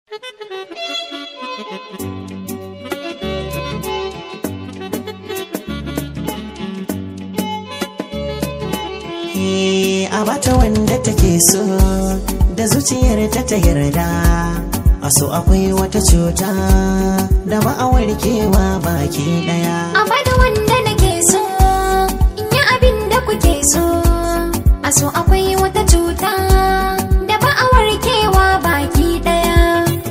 a bata wanda take so da zuciyar ta ta yarda a so akwai wata cuta da ba a warkewa baki daya a bada wanda nake so in yi abin da kuke so a so akwai wata cuta da ba a warkewa baki daya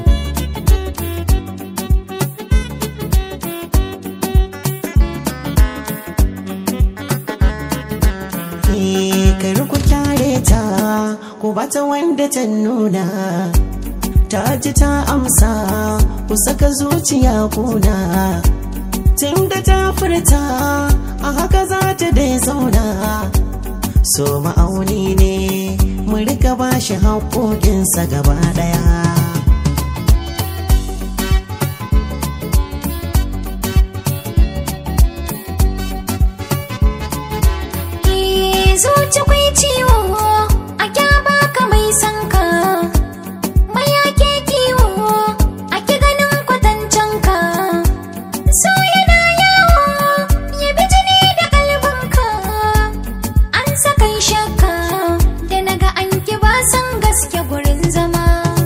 kar ku kyare ta ku bata wanda ta nuna ta ji ta amsa ku saka zuciya kuna tun da ta furta a haka za ta dai zauna so ma'auni ne mu rika ba shi haƙoƙinsa gaba ɗaya zuci kwai ciwo a kyaba ka mai sanka mai yake kiwo a ki ganin kwatancen ka so yana yawo ya bi jini da kalbanka an sakan shakka da naga an ki ba san gaske gurin zama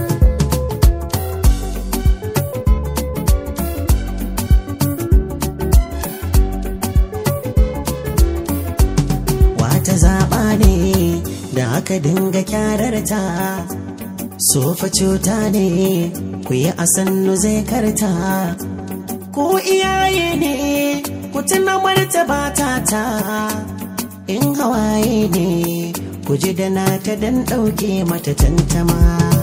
wata zaɓa ne da aka dinga kyararta sofa cuta ne ku yi a sannu zai karta ko iyaye ne ku tuna martaba ta ta in hawaye ne ku ji da na ta dan ɗauke mata tantama